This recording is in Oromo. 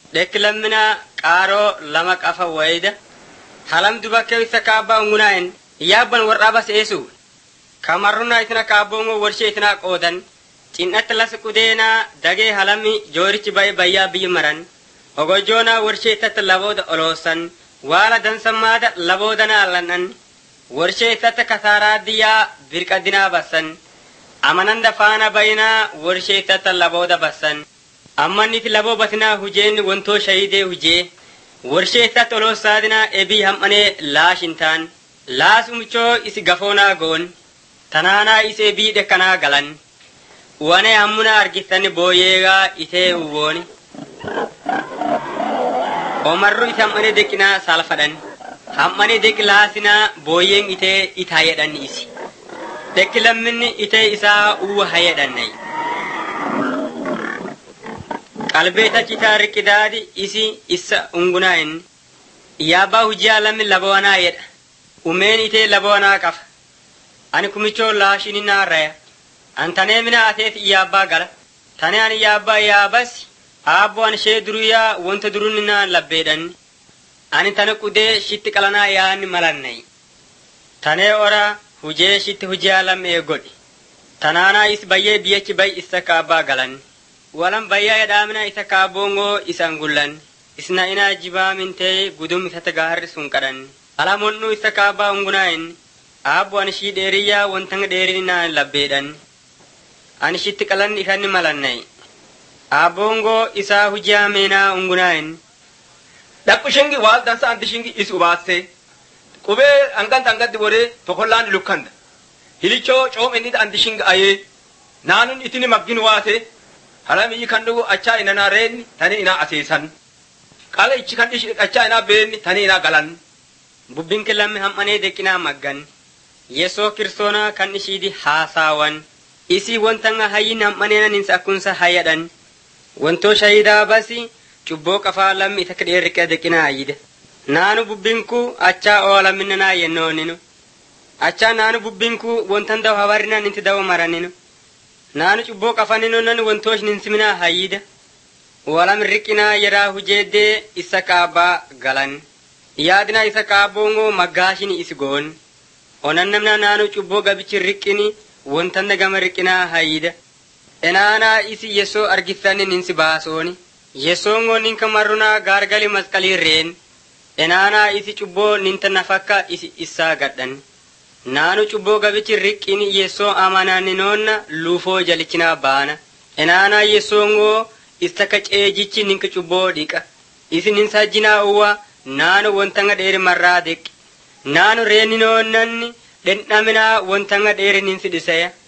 dhekkilammina qaaroo lama qafa wayida halam dubakkee isa kaabbaa ungunaa'en yaabban warraabas eesu kamarruna itina kaabboomo warshee itina qoodan cin'atti las qudeenaa dagee halami joorichi ba'e bayyaa biyyi maran ogojjoonaa warshee ittatti labooda oloosan waala dansammaada laboodana allan'an warshee ittatti kasaaraa diyyaa birqaddinaa bassan amananda faana bayinaa warshee ittatti labooda bassan ammanniti laboo batinaa hujeen wontoo shayidee hujee warshee ittatti oloosaadinaa ebii ham'anee laashintaan laasumichoo isi gafoonaa goon tanaanaa is ebii dhekkanaa galan wane hammuna argitani booyeegaa itee uwooni omarru ite hammane deqinaa saalfadhan hammane deqi laasinaa booyeen itee it hayedhanni isi deqi lamminni itee isaa uwa hayedhannay qalbeeta citaa riqidaadi isi isa ungunaayin iyaabbaa hujjiyaa lammi labawanaa yedha umeen itee labawanaa qafa ani kumichoo laashini naarraya antanee mina ateet iyaabbaa gala tane ani iyaabbaa yaabas aabbo an shee duruyaa wonta durunninaa labbeedhanni ani tane qudee shitti qalanaa yaanni malannay tanee ora hujee shitti hujiyaa lammee godhi tanaanaa is bayyee biyyechi bay isa kaabbaa galan walan bayyaa yedhaamina isa kaabboongoo isan gullan isna inaa jibaa mintee gudum isata gaharri sun qadhan alamonnuu isa kaabbaa ungunaayin aabbo ani shii dheeriyyaa wontanga dheerininaa labbeedhan ani shitti qalanni isanni malannay aabboongoo isaa hujiyaa meenaa ungunaayin dhaqu shingi waal dansa anti shingi is ubaasse qubee anganta angatti wore tokollaan lukkanda hilichoo coom inni anti shingi ayee naanun itini maggin waate halam iyyi kan dhugu achaa inanaa reenni tani inaa aseesan qala ichi kan ishi achaa inaa beenni tani inaa galan bubbinki lammi ham'anee deqinaa maggan yesoo kiristoonaa kan ishiidi haasaawan isii wontanga hayyin ham'aneena ninsa akkunsa hayyadhan wontoo shayidaa basi cubboo qafaa lammi itakka dheerriqee deqinaa ayyide naanu bubbinku achaa oolamminanaa yennooninu achaa naanu bubbinku wontan daw habarina ninti dawo maraninu naanu cubboo qafaninu nan wontoosh ninsiminaa hayyida walam riqinaa yeraa hujeeddee isa kaabbaa galan yaadina isa kaabboongoo maggaashini isi goon onannamna naanu cubboo gabichi riqqini wontanda gama riqinaa hayyida enaanaa isi yesoo argiftanni ninsi baasooni yesoongoo ninka marrunaa gaargali masqalii reen enaanaa isi cubboo ninta nafakka isi issaa gadhan naanu cubboo gabichi riqqini yesoo amananninoonna luufoo jalichinaa baana enaanaa yesoongoo istaka ceejichi ninka cubboo dhiqa isi ninsajjinaa uwwa naanu wontanga dheeri marraa deqqi naanu reeninoonnanni dhendhaminaa wontanga dheeri ninsi dhiseya